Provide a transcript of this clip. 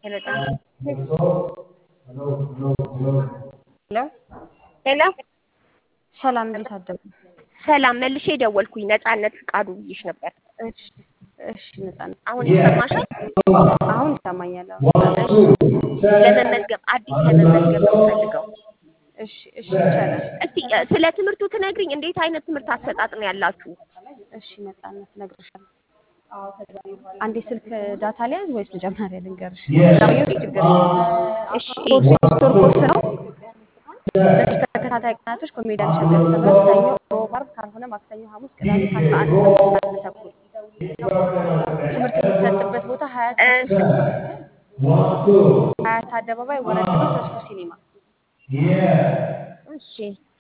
ሄሎ ሄሎ ሄሎ ሰላም እንዴት አደሩ? ሰላም መልሼ ደወልኩኝ። ነፃነት ፍቃዱ ብዬሽ ነበር። እሺ እሺ ነፃነት አሁን ይሰማሻል? አሁን ይሰማኛል። አሁን ለመመዝገብ አዲስ ለመመዝገብ ነው ፈልገው። እሺ እሺ ይቻላል። እስቲ እ፣ ስለ ትምህርቱ ትነግሪኝ። እንዴት አይነት ትምህርት አሰጣጥ ነው ያላችሁ? እሺ ነፃነት እነግርሻለሁ። አንዴ ስልክ ዳታ ሊያዝ ወይስ መጀመሪያ ልንገርሽ? ዛሬው ችግር የለም። እሺ ኮርስ የሶስት ወር ኮርስ ነው። ለሶስት ተከታታይ ቀናቶች ኮሜዲያን እሸቱ ያስተምራል። ሰኞ፣ ሮብ፣ ዓርብ ካልሆነ ማክሰኞ፣ ሐሙስ፣ ቅዳሜ ከአስራ አንድ ሰዓት እስከ አንድ ተኩል ትምህርት የሚሰጥበት ቦታ ሀያት እ፣ ሀያት አደባባይ ወረድ ብሎ ተስፎ ሲኒማ እሺ